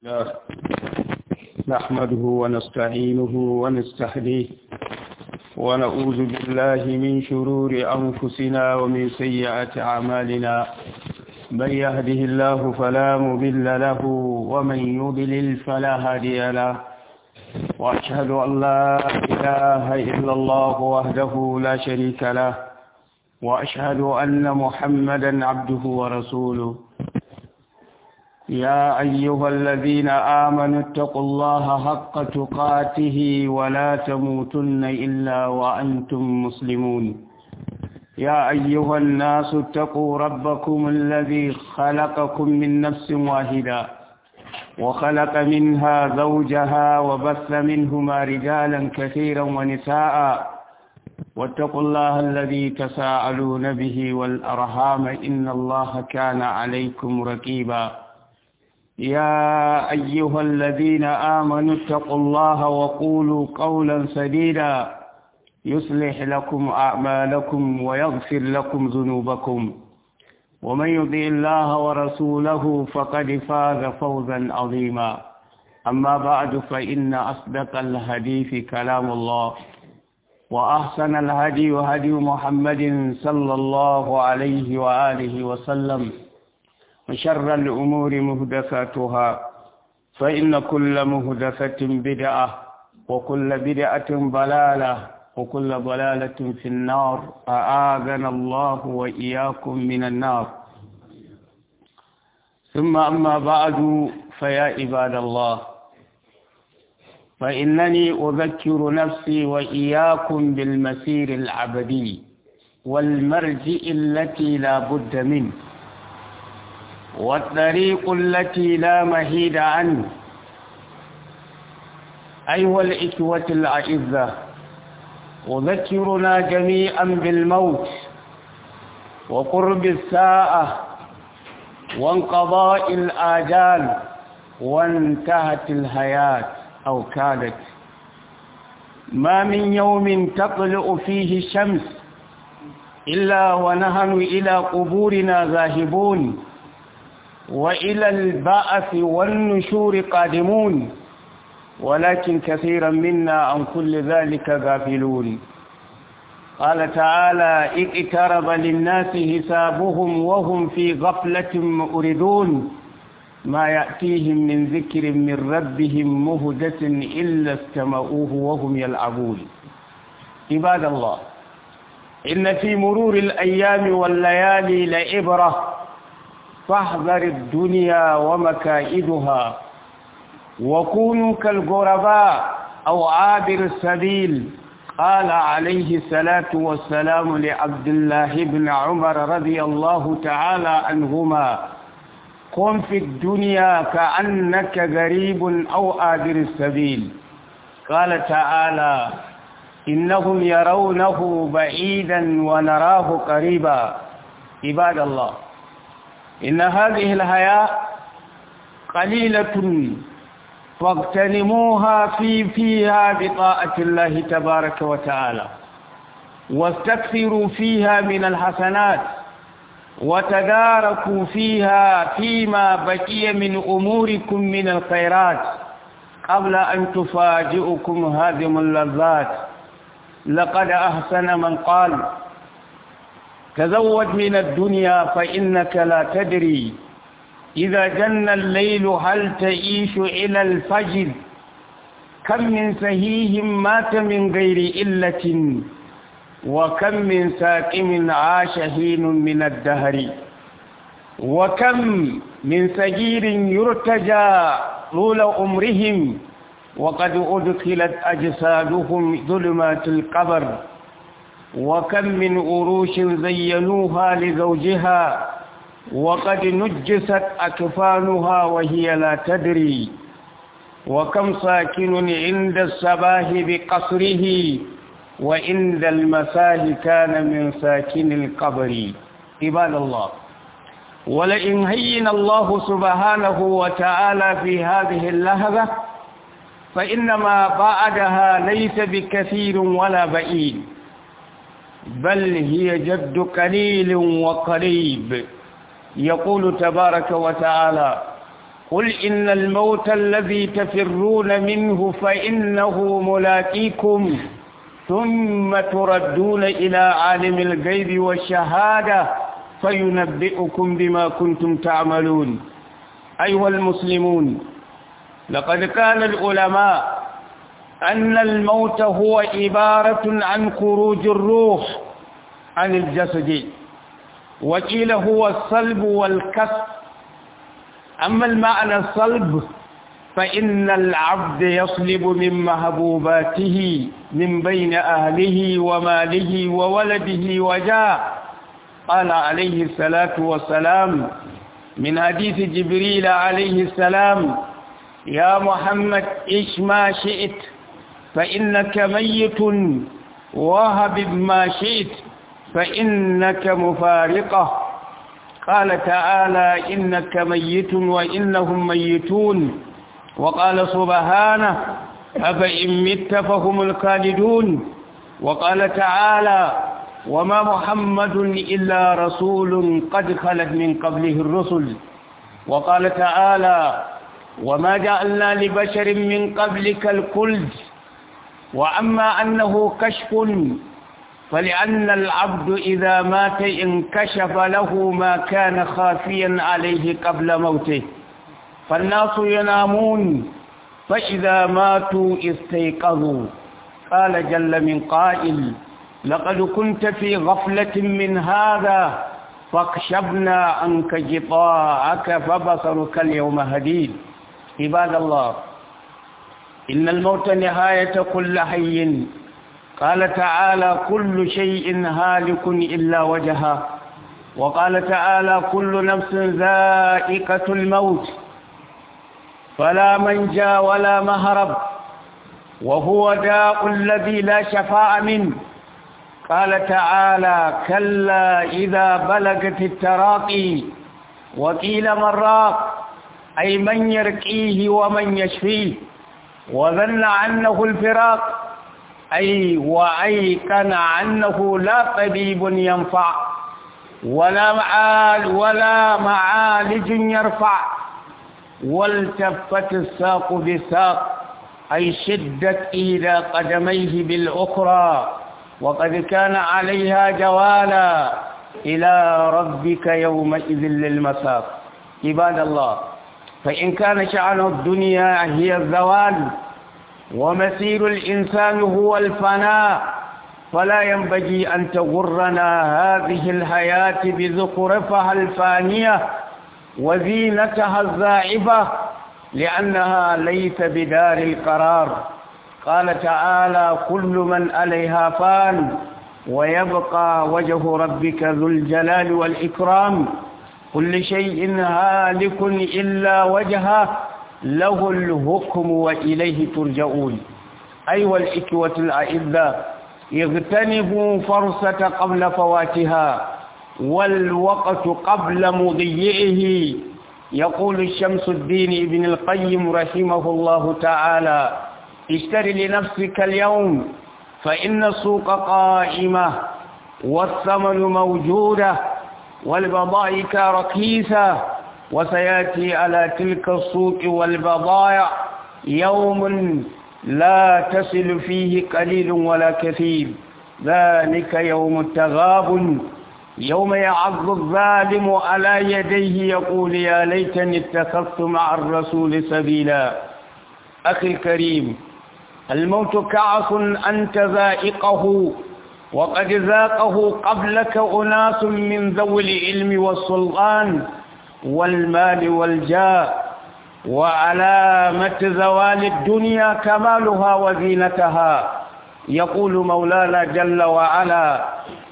الله نحمده ونستعينه ونستهديه ونعوذ بالله من شرور أنفسنا ومن سيئات أعمالنا من يهده الله فلا مضل له ومن يضلل فلا هادي له وأشهد أن لا إله إلا الله وحده لا شريك له وأشهد أن محمدا عبده ورسوله يا أيها الذين آمنوا اتقوا الله حق تقاته ولا تموتن إلا وأنتم مسلمون يا أيها الناس اتقوا ربكم الذي خلقكم من نفس واحدة وخلق منها زوجها وبث منهما رجالا كثيرا ونساء واتقوا الله الذي تساءلون به والأرحام إن الله كان عليكم رقيبا يا أيها الذين آمنوا اتقوا الله وقولوا قولا سديدا يصلح لكم أعمالكم ويغفر لكم ذنوبكم ومن يطع الله ورسوله فقد فاز فوزا عظيما أما بعد فإن أصدق الحديث كلام الله وأحسن الهدي هدي محمد صلى الله عليه وآله وسلم وشر الأمور مهدفاتها فإن كل مهدفة بدعة وكل بدعة ضلالة وكل ضلالة في النار أعاذنا الله وإياكم من النار ثم أما بعد فيا عباد الله فإنني أذكر نفسي وإياكم بالمسير العبدي والمرجئ التي لا بد منه والطريق التي لا مهيد عنه أيها الإخوة الأعزة أذكرنا جميعا بالموت وقرب الساعة وانقضاء الآجال وانتهت الحياة أو كادت ما من يوم تطلع فيه الشمس إلا ونهن إلى قبورنا ذاهبون وإلى البعث والنشور قادمون ولكن كثيرا منا عن كل ذلك غافلون قال تعالى إذ اقترب للناس حسابهم وهم في غفلة مؤردون ما يأتيهم من ذكر من ربهم مهدة إلا استمعوه وهم يلعبون عباد الله إن في مرور الأيام والليالي لعبرة فاحذر الدنيا ومكائدها وكونوا كالغرباء أو عابر السبيل قال عليه الصلاة والسلام لعبد الله بن عمر رضي الله تعالى عنهما قم في الدنيا كأنك غريب أو عابر السبيل قال تعالى إنهم يرونه بعيدا ونراه قريبا عباد الله إن هذه الحياة قليلة فاغتنموها في فيها بطاعة الله تبارك وتعالى واستكثروا فيها من الحسنات وتداركوا فيها فيما بقي من أموركم من الخيرات قبل أن تفاجئكم هادم اللذات لقد أحسن من قال تزود من الدنيا فإنك لا تدري إذا جن الليل هل تعيش إلى الفجر كم من سهيه مات من غير إلة وكم من ساكم عاش حين من الدهر وكم من سجير يرتجى طول عمرهم وقد أدخلت أجسادهم ظلمات القبر وكم من أروش زينوها لزوجها وقد نجست أكفانها وهي لا تدري وكم ساكن عند الصباح بقصره وعند المساه كان من ساكن القبر عباد الله ولئن هين الله سبحانه وتعالى في هذه اللحظة فإنما بعدها ليس بكثير ولا بعيد بل هي جد قليل وقريب يقول تبارك وتعالى قل إن الموت الذي تفرون منه فإنه ملاقيكم ثم تردون إلى عالم الغيب والشهادة فينبئكم بما كنتم تعملون أيها المسلمون لقد قال العلماء أن الموت هو عبارة عن خروج الروح عن الجسد وقيل هو الصلب والكسر أما المعنى الصلب فإن العبد يصلب من محبوباته من بين أهله وماله وولده وجاء قال عليه الصلاة والسلام من حديث جبريل عليه السلام يا محمد إش ما شئت فإنك ميت وهب ما شئت فإنك مفارقة قال تعالى إنك ميت وإنهم ميتون وقال سبحانه أفإن مت فهم الخالدون وقال تعالى وما محمد إلا رسول قد خلت من قبله الرسل وقال تعالى وما جعلنا لبشر من قبلك الكلد وأما أنه كشف فلأن العبد إذا مات انكشف له ما كان خافيا عليه قبل موته فالناس ينامون فإذا ماتوا استيقظوا قال جل من قائل لقد كنت في غفلة من هذا فاكشفنا عنك غطاءك فبصرك اليوم هديد عباد الله إن الموت نهاية كل حي قال تعالى كل شيء هالك إلا وجهه وقال تعالى كل نفس ذائقة الموت فلا منجى ولا مهرب وهو داء الذي لا شفاء منه قال تعالى كلا إذا بلغت التراقي وقيل من راق أي من يرقيه ومن يشفيه وظن عنه الفراق أي وأيقن عنه لا طبيب ينفع ولا معال ولا معالج يرفع والتفت الساق بساق أي شدت إلى قدميه بالأخرى وقد كان عليها جوالا إلى ربك يومئذ للمساق عباد الله فإن كان شأن الدنيا هي الزوال ومسير الإنسان هو الفناء فلا ينبغي أن تغرنا هذه الحياة بزخرفها الفانية وزينتها الزائبة لأنها ليس بدار القرار قال تعالى كل من عليها فان ويبقى وجه ربك ذو الجلال والإكرام كل شيء هالك إلا وجهه له الحكم وإليه ترجعون أيها الإخوة الأعزاء اغتنموا فرصة قبل فواتها والوقت قبل مضيئه يقول الشمس الدين ابن القيم رحمه الله تعالى اشتر لنفسك اليوم فإن السوق قائمة والثمن موجودة والبضائك رخيصة وسيأتي على تلك السوق والبضائع يوم لا تصل فيه قليل ولا كثير ذلك يوم التغاب يوم يعض الظالم على يديه يقول يا ليتني اتخذت مع الرسول سبيلا أخي الكريم الموت كعص أنت ذائقه وقد ذاقه قبلك أناس من ذوي العلم والسلطان والمال والجاه وعلامة زوال الدنيا كمالها وزينتها يقول مولانا جل وعلا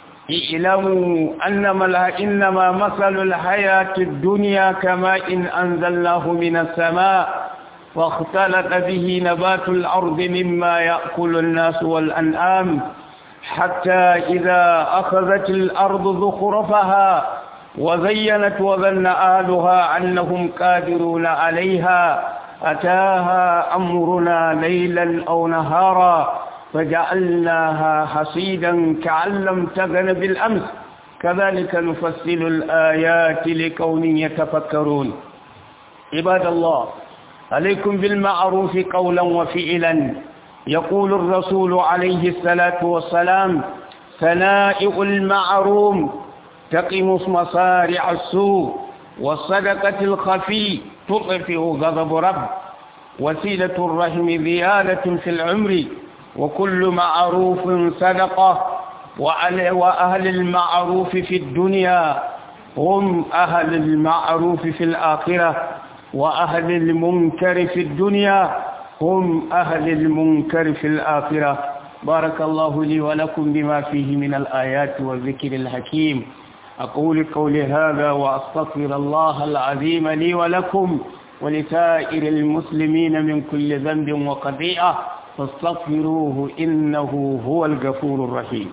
اعلموا أنما إنما مثل الحياة الدنيا كماء إن أنزلناه من السماء واختلط به نبات الأرض مما يأكل الناس والأنعام حتى إذا أخذت الأرض زخرفها وزينت وظن أهلها أنهم قادرون عليها أتاها أمرنا ليلا أو نهارا فجعلناها حصيدا كأن لم تغن بالأمس كذلك نفصل الآيات لقوم يتفكرون عباد الله عليكم بالمعروف قولا وفعلا يقول الرسول عليه الصلاة والسلام ثنائع المعروم تقم مصارع السوء والصدقة الخفي تطفئ غضب رب وسيلة الرحم زيادة في العمر وكل معروف صدقة وأهل المعروف في الدنيا هم أهل المعروف في الآخرة وأهل المنكر في الدنيا هم أهل المنكر في الآخرة بارك الله لي ولكم بما فيه من الآيات والذكر الحكيم أقول قولي هذا وأستغفر الله العظيم لي ولكم ولسائر المسلمين من كل ذنب وقضيئة فاستغفروه إنه هو الغفور الرحيم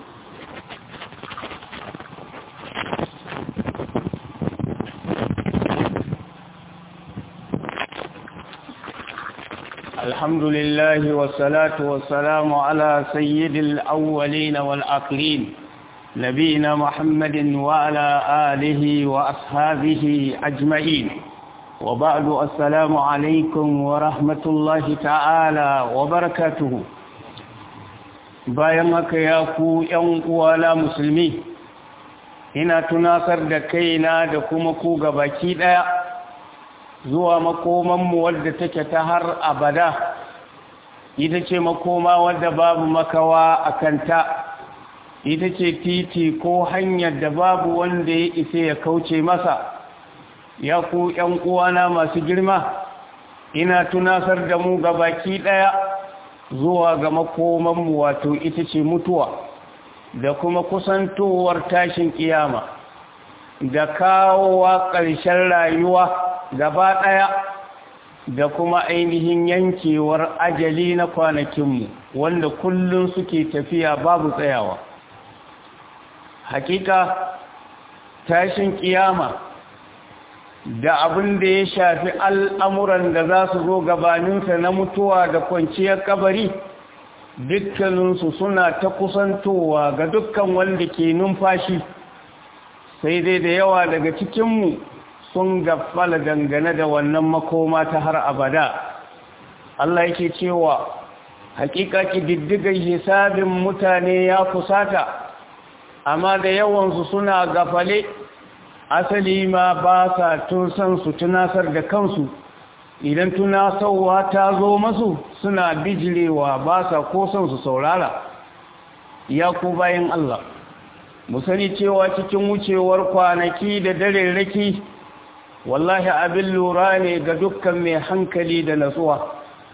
الحمد لله والصلاة والسلام على سيد الأولين والآخرين نبينا محمد وعلى آله وأصحابه أجمعين وبعد السلام عليكم ورحمة الله تعالى وبركاته bayan haka ya ku ‘yan uwana musulmi ina tunasar da kaina da kuma ku gabaki ɗaya zuwa makomanmu wadda take ta har abada ita ce makoma wadda babu makawa a kanta ita ce titi ko hanyar da babu wanda ya isa ya kauce masa ya ku ‘yan uwana masu girma ina tunasar da mu baki ɗaya zuwa ga makomanmu wato ita ce mutuwa da kuma kusantowar tashin kiyama da kawowa ƙarshen rayuwa gaba ɗaya da kuma ainihin yankewar ajali na kwanakinmu wanda kullum suke tafiya babu tsayawa hakika tashin kiyama da abin da ya shafi al'amuran da za su zo gabaninsa na mutuwa da kwanciyar kabari dukkaninsu suna ta kusantowa ga dukkan wanda ke numfashi sai dai da yawa daga cikinmu sun gafala dangane da wannan makoma ta har abada Allah yake cewa hakika diddigar hisabin mutane ya kusata amma da yawansu suna gafale asali ma ba sa tun san su tunasar da kansu idan tunasarwa ta zo masu suna bijirewa ba sa ko son su saurara ya ku bayan Allah mu sani cewa cikin wucewar kwanaki da dare raki wallahi abin lura ne ga dukkan mai hankali da natsuwa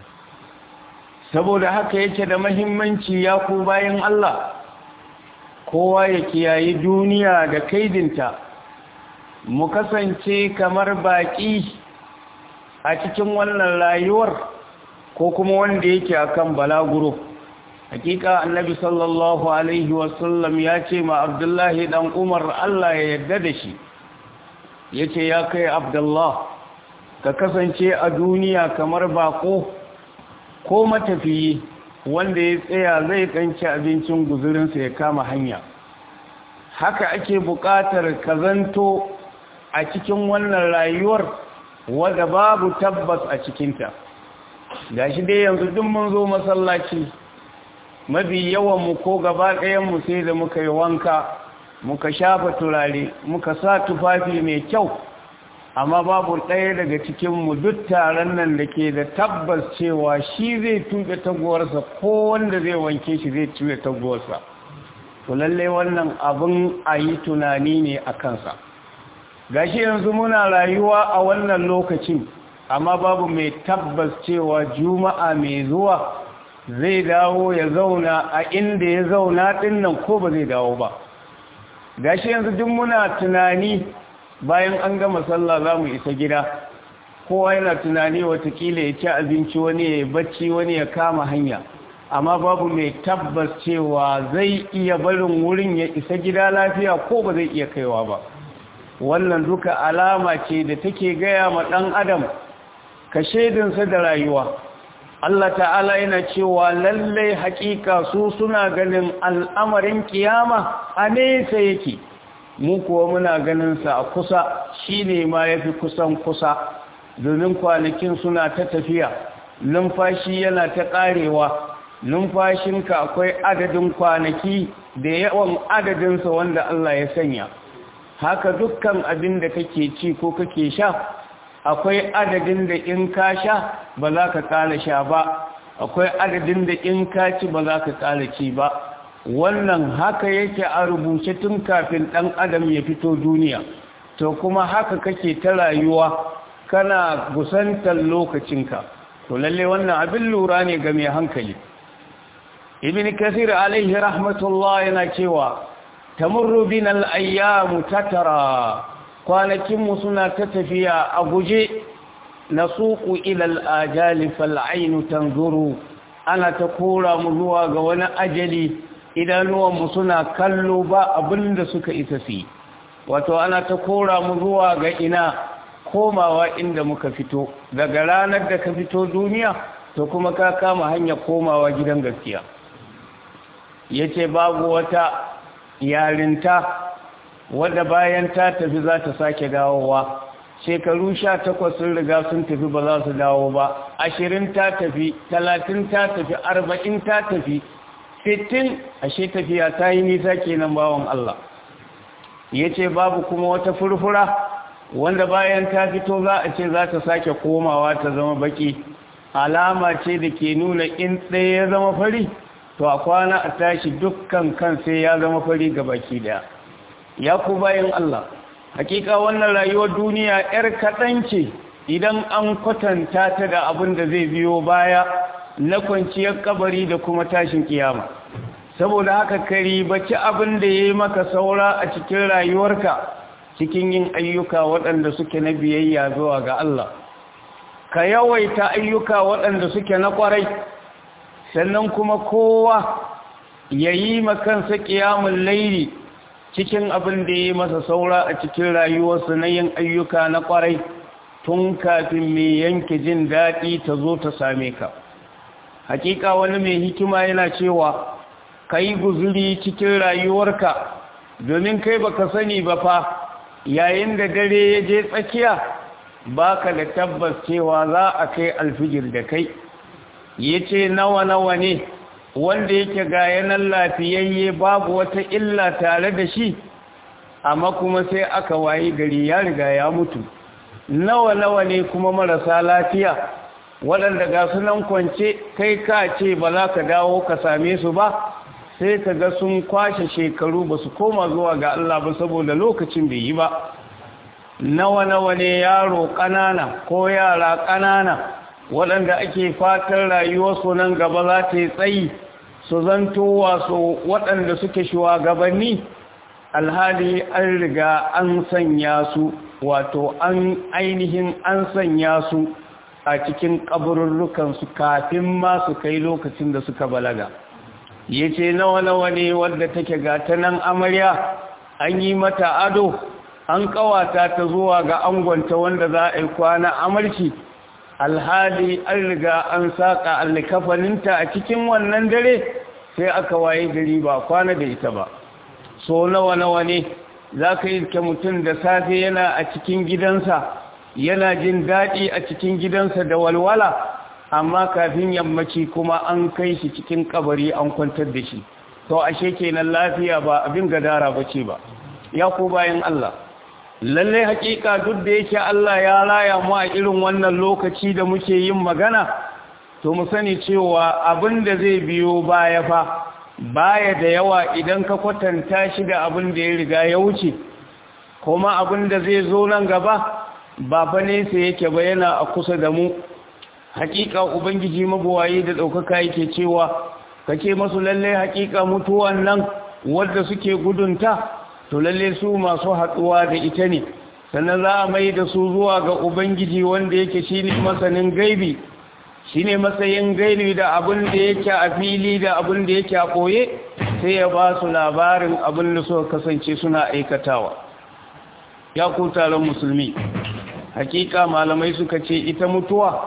saboda haka yake da mahimmanci ya ku bayan Allah kowa ya kiyayi duniya da kaidinta mu kasance kamar baƙi a cikin wannan rayuwar ko kuma wanda yake akan balaguro hakika annabi sallallahu alaihi wasallam ya ce ma abdullahi dan umar Allah ya yarda da shi yace ya kai abdullah ka kasance a duniya kamar bako ko matafiyi wanda ya tsaya zai kanci abincin guzurinsa ya kama hanya haka ake buƙatar ka zanto a cikin wannan rayuwar wadda babu tabbas a cikinta ga shi dai yanzu duk mun zo masallaci mafi yawanmu ko gaba ɗayanmu sai da muka yi wanka muka shafa turare muka sa tufafi mai kyau amma babu ɗaya daga cikinmu duk taron nan da ke da tabbas cewa shi zai tuɓe taguwarsa ko wanda zai wanke shi zai tuɓe taguwarsa to lallai wannan abin a yi tunani ne a kansa gashi yanzu muna rayuwa a wannan lokacin amma babu mai tabbas cewa juma'a mai zuwa zai dawo ya zauna a inda ya zauna dinnan ko ba zai dawo ba gashi yanzu duk muna tunani bayan an gama sallah za mu isa gida kowa yana tunani watakila ya ci abinci wani ya bacci wani ya kama hanya amma babu mai tabbas cewa zai iya barin wurin ya isa gida lafiya ko ba zai iya kaiwa ba wannan duka alama ce da take gaya ma ɗan adam ka shaidinsa da rayuwa Allah ta'ala yana cewa lallai haƙiƙa su suna ganin al'amarin kiyama a nesa yake mu kuwa muna ganinsa a kusa shi ne ma ya fi kusan kusa domin kwanakin suna ta tafiya numfashi yana ta ƙarewa numfashinka akwai adadin kwanaki da yawan adadinsa wanda Allah ya sanya haka dukkan abin da kake ci ko kake sha akwai adadin da in ka sha ba za ka ƙara sha ba akwai adadin da in ka ci ba za ka ƙara ci ba wannan haka yake a rubuce tun kafin ɗan adam ya fito duniya to kuma haka kake ta rayuwa kana gusantar lokacinka to lalle wannan abin lura ne ga mai hankali ibn kasir alaihi rahmatullah yana cewa tamurru bin al-ayyamu tatara kwanakin mu suna ta tafiya a guje nasuqu ila al-ajali fal aynu tanzuru ana ta kora mu zuwa ga wani ajali idanuwan mu suna kallo ba abinda suka isa su wato ana ta kora mu zuwa ga ina komawa inda muka fito daga ranar da ka fito duniya to kuma ka kama hanyar komawa gidan gaskiya yace babu wata yarinta wadda bayan ta tafi za ta sake dawowa shekaru sha takwas sun riga sun tafi ba za su dawo ba ashirin ta tafi talatin ta tafi arba'in ta tafi sittin ashe tafiya ta yi nisa kenan bawan Allah ya ce babu kuma wata furfura wanda bayan ta fito za a ce za ta sake komawa ta zama baki alama ce da ke nuna in ɗaya ya zama fari to a kwana a tashi dukkan kan sai ya zama fari ga baki daya ya ku bayan Allah hakika wannan rayuwar duniya yar kaɗan ce idan an kwatanta ta da abin da zai biyo baya na kwanciyar kabari da kuma tashin kiyama saboda haka kari baci abin da ya yi maka saura a cikin rayuwarka cikin yin ayyuka waɗanda suke na biyayya zuwa ga Allah ka yawaita ayyuka waɗanda suke na ƙwarai sannan kuma kowa ya yi makansa ƙiyamun laili cikin abin da ya yi masa saura a cikin rayuwarsa na yin ayyuka na ƙwarai tun kafin mai yanke jin daɗi ta zo ta same ka hakika wani mai hikima yana cewa ka yi guzuri cikin rayuwarka domin kai baka sani ba fa yayin da dare ya je tsakiya baka da tabbas cewa za a kai alfijir da kai ya ce nawa-nawa ne wanda yake ga yanan lafiyayye babu wata illa tare da shi amma kuma sai aka wayi gari ya riga ya mutu nawa-nawa ne kuma marasa lafiya waɗanda ga sunan kwance kai ka ce ba za ka dawo ka same su ba sai ka ga sun kwashe shekaru ba su koma zuwa ga Allah ba saboda lokacin bai yi ba nawa-nawa ne yaro ƙanana ko yara ƙanana waɗanda ake fatan rayuwarsu nan gaba za ta yi tsayi su zanto wasu waɗanda suke shugabanni alhali an riga an sanya su wato an ainihin an sanya su a cikin ƙabarurrukansu kafin ma su kai lokacin da suka balaga ya ce nawa-nawa ne wadda take gata nan amarya an yi mata ado an ƙawata ta zuwa ga angonta wanda za a yi kwana amarci alhali an riga an saƙa allikafaninta a cikin wannan dare sai aka waye gari ba kwana da ita ba so nawa nawa ne za ka yi ke mutum da safe yana a cikin gidansa yana jin daɗi a cikin gidansa da walwala amma kafin yammaci kuma an kai shi cikin kabari an kwantar da shi to ashe kenan lafiya ba abin gadara ba ce ba ya ku bayan Allah lalle hakika duk da yake Allah ya raya mu a irin wannan lokaci da muke yin magana to mu sani cewa abin da zai biyo baya fa baya da yawa idan ka kwatanta shi da abin da ya riga ya wuce kuma abin da zai zo nan gaba ba fa nesa yake ba yana a kusa da mu hakika ubangiji mabuwayi da ɗaukaka yake cewa kake masu lalle hakika mutuwan nan wadda suke gudunta to lalle su masu haɗuwa da ita ne sannan za a mai da su zuwa ga ubangiji wanda yake shine masanin gaibi shine matsayin gaibi da abin da yake a fili da abin da yake a koye sai ya ba su labarin abin da suka kasance suna aikatawa ya ku taron musulmi hakika malamai suka ce ita mutuwa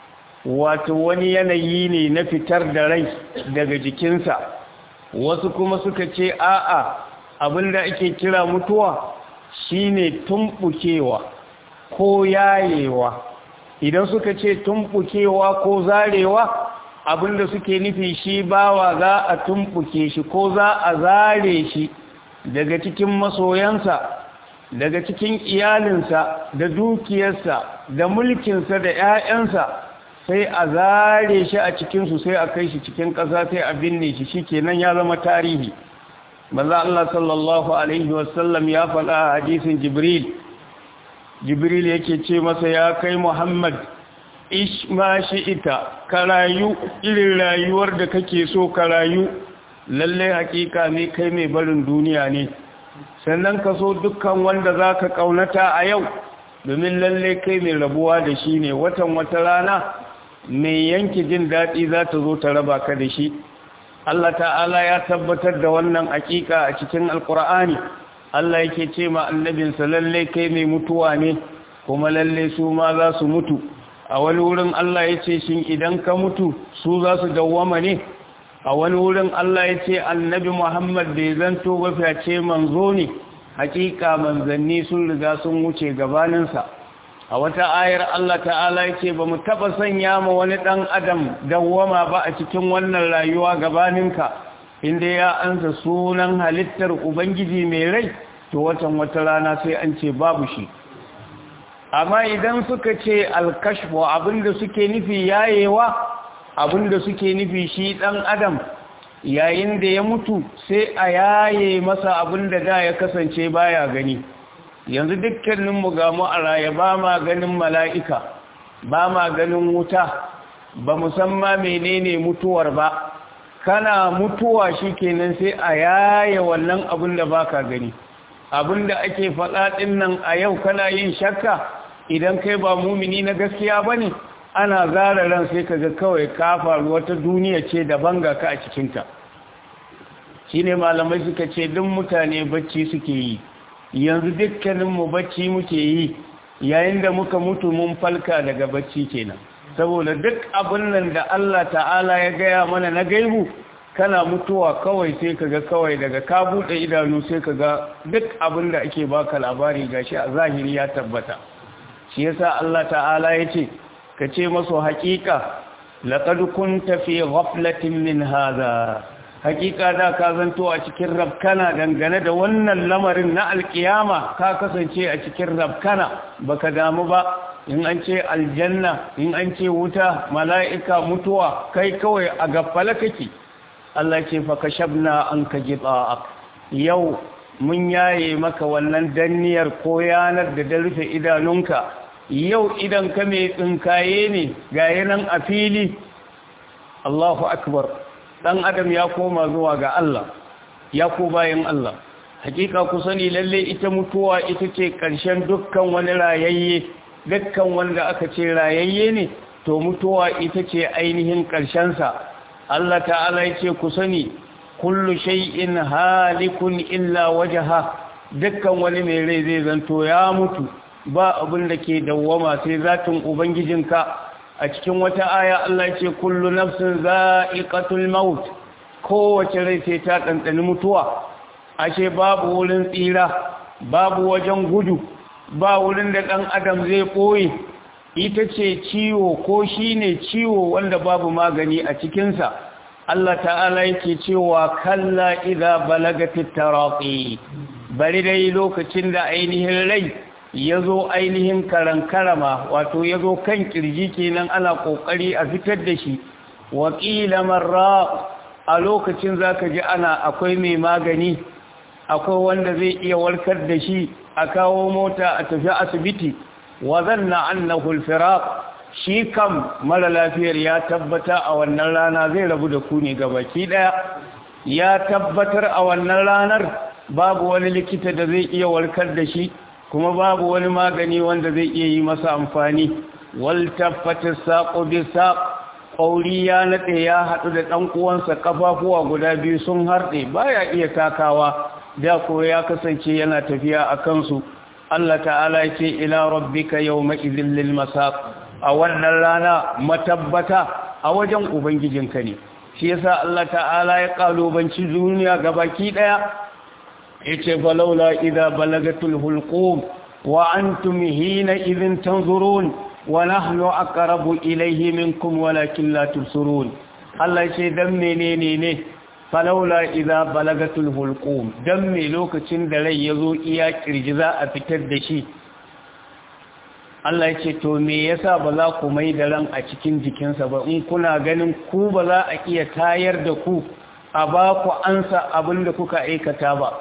wato wani yanayi ne na fitar da rai daga jikinsa wasu kuma suka ce a'a abinda ake kira mutuwa shine tumbukewa ko yayewa idan suka ce tumbukewa ko zarewa abinda suke nufi shi bawa za a tumbuke shi ko za a zare shi daga cikin masoyansa daga cikin iyalinsa da dukiyarsa da mulkinsa da 'ya'yansa sai a zare shi a cikinsu sai a kai shi cikin ƙasa sai a binne shi shi kenan ya zama tarihi maza Allah sallallahu Alaihi wasallam ya faɗa a hadisin jibril jibril yake ce masa ya kai muhammad ish ma shi ita ka rayu irin rayuwar da kake so ka rayu lallai hakika ne kai mai barin duniya ne sannan ka so dukkan wanda za ka ƙaunata a yau domin lallai kai mai rabuwa da shi ne watan wata rana mai yanki jin daɗi za ta zo ta raba ka da shi Allah ta'ala ya tabbatar da wannan hakika a cikin alkur'ani Allah yake ce ma annabinsa lalle kai mai mutuwa ne kuma lalle su ma za su mutu a wani wurin Allah ya ce shin idan ka mutu su za su dawwama ne a wani wurin Allah ya ce annabi Muhammad bai zanto ba fice manzo ne hakika manzanni sun riga sun wuce gabaninsa a wata ayar Allah ta'ala ya ce ba mu taɓa sanya ma wani ɗan adam dawwama ba a cikin wannan rayuwa gabaninka inda ya ansa sunan halittar ubangiji mai rai to watan wata rana sai an ce babu shi amma idan suka ce alkashfu abinda suke nufi yayewa abinda suke nufi shi ɗan adam yayin da ya mutu sai a yaye masa abinda da ya kasance baya gani yanzu dukkaninmu ga mu a raye ba ma ganin mala'ika ba ma ganin wuta ba musamman menene mutuwar ba kana mutuwa shi kenan sai a yaye wannan abin da ba ka gani abin da ake faɗaɗin nan a yau kana yin shakka idan kai ba mumini na gaskiya ba ne ana zara ran sai ka ga kawai ka faru wata duniya ce daban ga ka a cikinta shi ne malamai suka ce duk mutane bacci suke yi yanzu dukkaninmu bacci muke yi yayin da muka mutu mun falka daga bacci kenan saboda duk abin nan da Allah ta'ala ya gaya mana na gaibu kana mutuwa kawai sai kaga kawai daga ka bude idanu sai kaga duk abin da ake baka labari gashi a zahiri ya tabbata shi yasa Allah ta'ala yace ka ce masu haƙiƙa laqad kunta fi ghaflatin min hadha hakika da ka zanto a cikin rabkana dangane da wannan lamarin na alkiyama ka kasance a cikin rabkana baka damu ba in an ce aljanna in an ce wuta mala'ika mutuwa kai kawai a gaffala kake Allah ce fa kashabna an ka gita'ak yau mun yaye maka wannan danniyar ko yanar da da rufe idanunka yau idan ka mai tsinkaye ne ga yanan a fili Allahu akbar dan adam ya koma zuwa ga Allah ya ko bayan Allah hakika ku sani lalle ita mutuwa ita ce ƙarshen dukkan wani rayayye dukkan wanda aka ce rayayye ne to mutuwa ita ce ainihin sa Allah ta'ala ya ce ku sani kullu shay'in halikun illa wajha dukkan wani mai rai zai zanto ya mutu ba abin da ke dawwama sai zatin ubangijinka a cikin wata aya Allah ce kullu nafsin za'iqatul maut kowace rai sai ta ɗanɗani mutuwa ashe babu wurin tsira babu wajen gudu ba wurin da ɗan adam zai ɓoye ita ce ciwo ko shine ciwo wanda babu magani a cikinsa Allah ta'ala yake cewa kalla idza balagatit taraqi bari dai lokacin da ainihin rai ya zo ainihin karankarama wato ya zo kan kirji kenan ana ƙoƙari a fitar da shi waƙila marra a lokacin za ka ji ana akwai mai magani akwai wanda zai iya warkar da shi a kawo mota a tafi asibiti wa zanna annahu alfiraq shi kam mara lafiyar ya tabbata a wannan rana zai rabu da ku ne gabaki daya ya tabbatar a wannan ranar babu wani likita da zai iya warkar da shi kuma babu wani magani wanda zai iya yi masa amfani wal taffata saqu bi saq qauri ya nade ya hadu da dan uwansa kafafuwa guda biyu sun harde baya iya takawa da ko ya kasance yana tafiya a kansu Allah ta'ala ya ce ila rabbika yawma idhil lil masaq a wannan rana matabbata a wajen ubangijinka ne shi yasa Allah ta'ala ya kalubanci duniya gabaki daya yace falaula idza balagatul hulqum wa antum hina idhin tanzurun wa nahnu aqrabu ilayhi minkum walakin la tubsirun Allah ce dan menene ne falaula idza balagatul hulqum dan me lokacin da rai yazo iya kirji za a fitar da shi Allah ya ce to me yasa ba za ku mai da ran a cikin jikinsa ba in kuna ganin ku ba za a iya tayar da ku a ba ku ansa abin da kuka aikata ba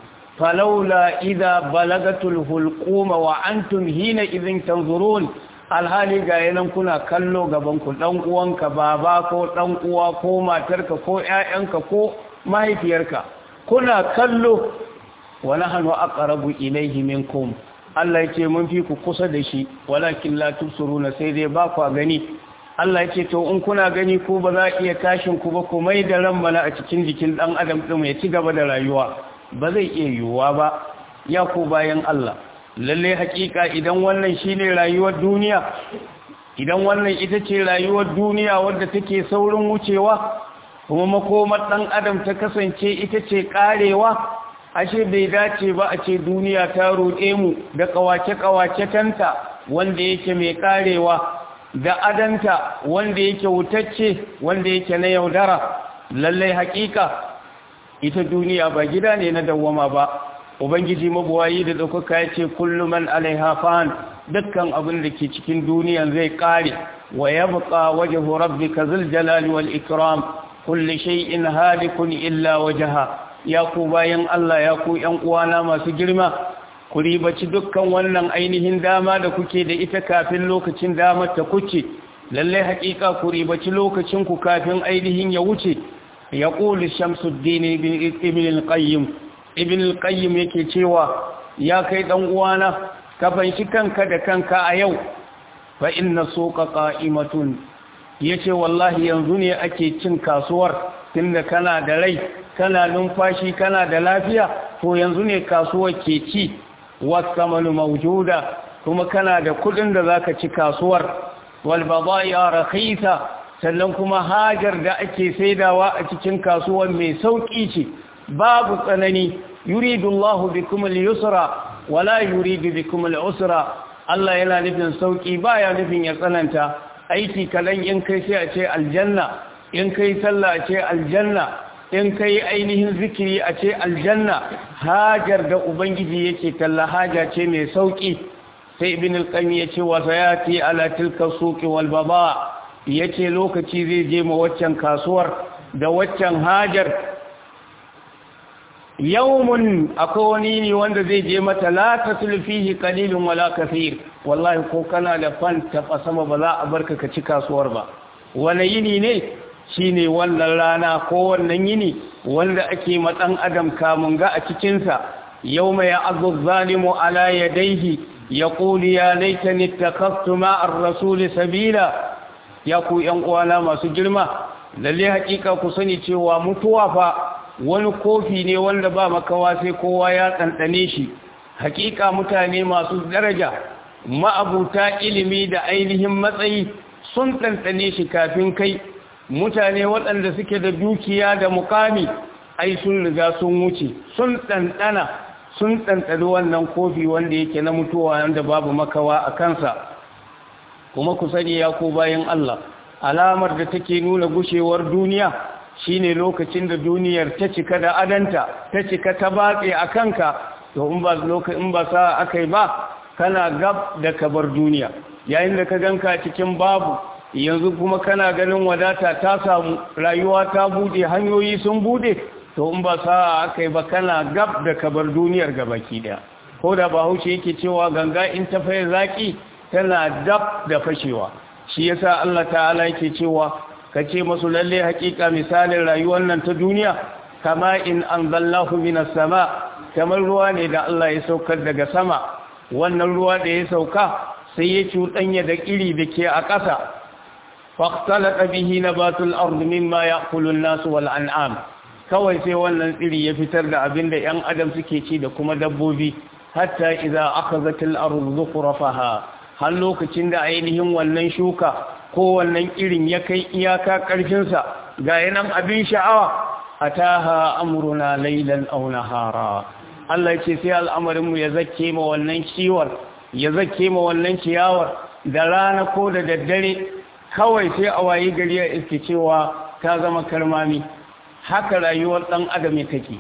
falaula idza balagatul hulquma wa antum hina idhin tanzurun alhali ga yanan kuna kallo gaban ku dan uwanka baba ko dan uwa ko matarka ko ƴaƴanka ko mahaifiyarka kuna kallo wa nahnu aqrabu ilayhi minkum Allah yake mun fi ku kusa da shi walakin la tubsiruna sai dai ba ku gani Allah yake to in kuna gani ko ba za iya tashin ku ba ku mai da ran mana a cikin jikin dan adam din ya ci gaba da rayuwa ba zai iya yiwuwa ba ya ku bayan Allah lalle hakika idan wannan shine rayuwar duniya idan wannan ita ce rayuwar duniya wadda take saurin wucewa kuma makomar dan adam ta kasance ita ce karewa ashe bai dace ba a ce duniya ta roɗe mu da kawace-kawace tanta wanda yake mai karewa da adanta wanda yake wutacce wanda yake na yaudara lallai hakika ita duniya ba gida ne na dawwama ba ubangiji mabuwayi da ɗaukaka ya ce kullum man alaiha fan dukkan abin da ke cikin duniyan zai ƙare wa ya buƙa waje rabbi ka jalali wal ikram kulli shay'in halikun illa wajaha ya ku bayan Allah ya ku ƴan uwana masu girma ku ribaci dukkan wannan ainihin dama da kuke da ita kafin lokacin damar ta kuce lallai haƙiƙa ku ribaci lokacin ku kafin ainihin ya wuce ya ƙuli shamsuddin ibn al-qayyim ibn al-qayyim yake cewa ya kai dan uwana ka fanshi kanka da kanka a yau fa inna suqa qa'imatun yace wallahi yanzu ne ake cin kasuwar tunda kana da rai kana numfashi kana da lafiya to yanzu ne kasuwar ke ci wasamanu mawjuda kuma kana da kudin da zaka ci kasuwar wal badai'a rakhisa sannan kuma hajar da ake saidawa a cikin kasuwar mai sauki ce babu tsanani yuridu Allahu bikum al-yusra wala yuridu bikum al-usra Allah yana nufin sauki baya nufin ya tsananta aiki kalan in kai sai a ce aljanna in kai sallah a ce aljanna in kai ainihin zikiri a ce aljanna hajar da ubangiji yake talla haja ce mai sauki sai ibn al-qayyim yace wa sayati ala tilka suqi wal baba yace lokaci zai je ma waccan kasuwar da waccan hajar yawmun akwai wani ne wanda zai je mata la tasul fihi qalilun wala kathir wallahi ko kana da fan ta sama ba za a barka ka ci kasuwar ba wani yini ne shine wannan rana ko wannan yini wanda ake matsan adam kamun ga a cikinsa yau mai azu zalimu ala yadaihi ya ƙuli ya laitani takaftu ma'ar rasuli sabila ya ku ‘yan uwana masu girma lalle haƙiƙa ku sani cewa mutuwa fa wani kofi ne wanda ba makawa sai kowa ya ɗanɗane shi haƙiƙa mutane masu daraja ma'abuta ilimi da ainihin matsayi sun ɗanɗane shi kafin kai mutane waɗanda suke da dukiya da mukami ai sun riga sun wuce sun ɗanɗana sun ɗanɗani wannan kofi wanda yake na mutuwa wanda babu makawa a kansa kuma ku sani ya ko bayan Allah alamar da take nuna gushewar duniya shine lokacin da duniyar ta cika da adanta ta cika ta batse a kanka to in ba lokacin ba sa akai ba kana gab da kabar duniya yayin da ka ganka cikin babu yanzu kuma kana ganin wadata ta samu rayuwa ta bude hanyoyi sun bude to in ba sa aka yi ba kana gab da kabar duniyar gabaki daya ko da bahaushe yake cewa ganga in ta faye zaki tana dab da fashewa shi yasa Allah ta'ala yake cewa kace masu lalle hakika misalin rayuwar nan ta duniya kama in anzalnahu minas sama kamar ruwa ne da Allah ya saukar daga sama wannan ruwa da ya sauka sai ya cuɗanya da iri da ke a ƙasa فاختلط به نبات الأرض مما يأكل الناس والأنعام kawai sai wannan tsiri ya fitar da abin da ‘yan adam suke ci da kuma dabbobi hatta iza aka zatil arzu zukurafaha har lokacin da ainihin wannan shuka ko wannan irin ya kai iyaka ƙarfinsa ga yanan abin sha'awa a taha amuruna lailan au nahara Allah ce sai al'amarinmu ya zake ma wannan ciwar ya zake ma wannan ciyawar da rana ko da daddare kawai sai a wayi gari ya iske cewa ta zama karmami haka rayuwar ɗan adam take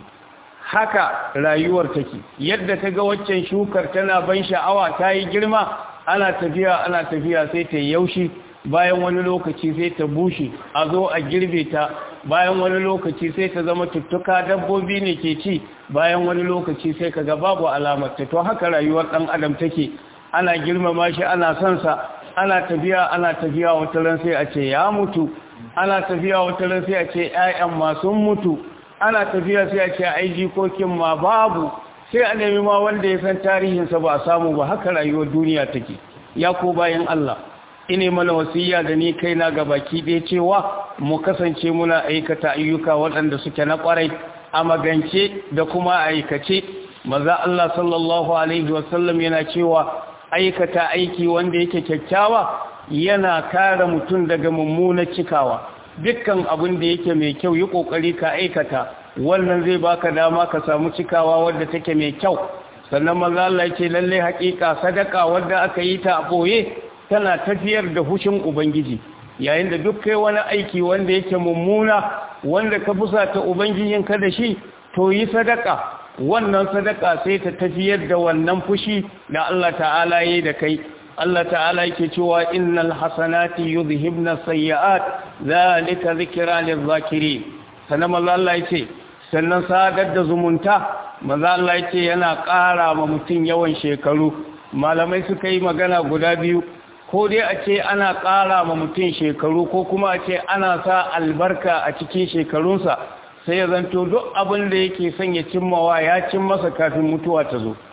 haka rayuwar take yadda ta ga waccan shukar tana ban sha'awa ta yi girma ana tafiya ana tafiya sai ta yaushi bayan wani lokaci sai ta bushe a zo a girbe ta bayan wani lokaci sai ta zama tuttuka dabbobi ne ke ci bayan wani lokaci sai kaga babu alamar ta to haka rayuwar dan adam take ana girmama shi ana son sa ana tafiya ana tafiya wata ran sai a ce ya mutu ana tafiya wata ran sai a ce ƴaƴan ma sun mutu ana tafiya sai a ce ai jikokin ma babu sai a nemi ma wanda ya san tarihinsa ba a samu ba haka rayuwar duniya take ya ko bayan Allah ine mana wasiya da ni kaina ga baki ɗaya cewa mu kasance muna aikata ayyuka waɗanda suke na ƙwarai a magance da kuma aikace maza Allah sallallahu alaihi wasallam yana cewa aikata aiki wanda yake kyakkyawa yana kare mutum daga mummunar cikawa dukkan abin da yake mai kyau yi kokari ka aikata wannan zai baka dama ka samu cikawa wadda take mai kyau sannan maza Allah yake lalle haƙiƙa sadaka wadda aka yi ta a boye tana tafiyar da hushin ubangiji yayin da duk kai wani aiki wanda yake mummuna wanda ka fusata ubangijinka da shi to yi sadaka wannan sadaka sai ta tafiyar da wannan fushi da Allah ta'ala yi da kai Allah ta'ala yake cewa innal hasanati yuzhibna sayyi'at zalika zikra lil-zakirin sannan manzo Allah yace sannan sadar da zumunta manzo Allah yace yana ƙara ma mutum yawan shekaru malamai suka yi magana guda biyu ko dai a ce ana ƙara ma mutum shekaru ko kuma a ce ana sa albarka a cikin shekarunsa sai ya zanto duk abin da yake son ya cimmawa ya cin masa kafin mutuwa ta zo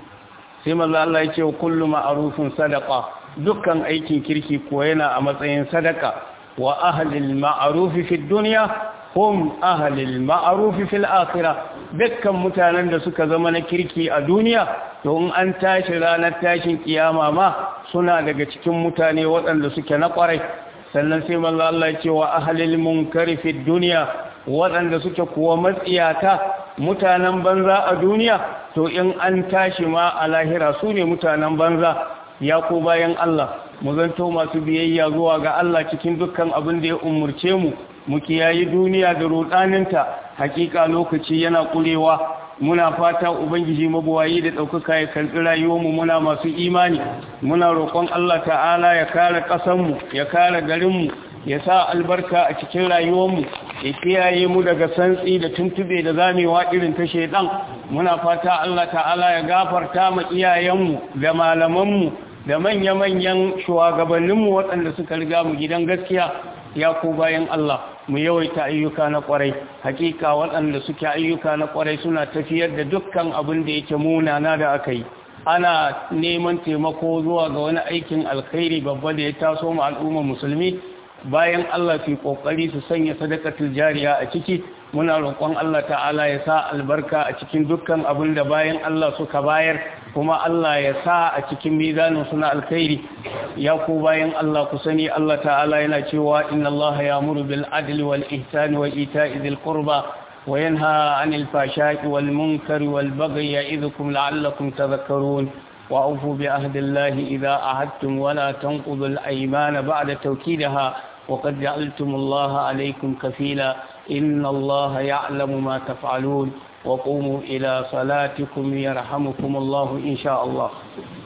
sai maza Allah ya ce wa kullum ma'arufin sadaka dukkan aikin kirki ko yana a matsayin sadaka wa ahlil ma'arufi fi duniya hum ahlil ma'arufi fil akhirah dukkan mutanen da suka zama na kirki a duniya to in an tashi ranar tashin kiyama ma suna daga cikin mutane waɗanda suke na ƙwarai sannan sai manzo Allah ya ce wa ahlil munkari fi duniya waɗanda suke kuwa matsiyata mutanen banza a duniya to in an tashi ma a lahira su ne mutanen banza ya ko bayan Allah mu zanto masu biyayya zuwa ga Allah cikin dukkan abin da ya umurce mu mu kiyayi duniya da rudaninta hakika lokaci yana kurewa muna fata ubangiji mabuwayi da ɗaukaka ya karɓi rayuwarmu muna masu imani muna roƙon Allah ta'ala ya kare ƙasanmu ya kare garinmu ya sa albarka a cikin rayuwarmu ya kiyaye mu daga santsi da tuntube da zamewa irin ta shaidan muna fata Allah ta'ala ya gafarta ma iyayenmu da malamanmu da manya-manyan shugabanninmu waɗanda suka riga mu gidan gaskiya ya ku bayan Allah mu yawaita ayyuka na kwarai hakika waɗanda suke ayyuka na kwarai suna tafiyar da dukkan abin da yake munana da aka yi ana neman taimako zuwa ga wani aikin alkhairi babba da ya taso ma al'ummar musulmi bayan Allah fi kokari su sanya sadakatul jariya a ciki muna roƙon Allah ta'ala ya sa albarka a cikin dukkan abin da bayan Allah suka bayar kuma Allah ya sa a cikin mizanin suna alkhairi ya ku bayan Allah ku sani Allah ta'ala yana cewa inna Allah ya'muru bil adli wal ihsani wa ita'i dhil qurba wa yanha 'anil fahsha'i wal munkari wal baghi ya'idhukum la'allakum tadhakkarun وأوفوا بعهد الله إذا أعدتم ولا تنقضوا الأيمان بعد توكيدها وقد جعلتم الله عليكم كفيلا إن الله يعلم ما تفعلون وقوموا إلى صلاتكم يرحمكم الله إن شاء الله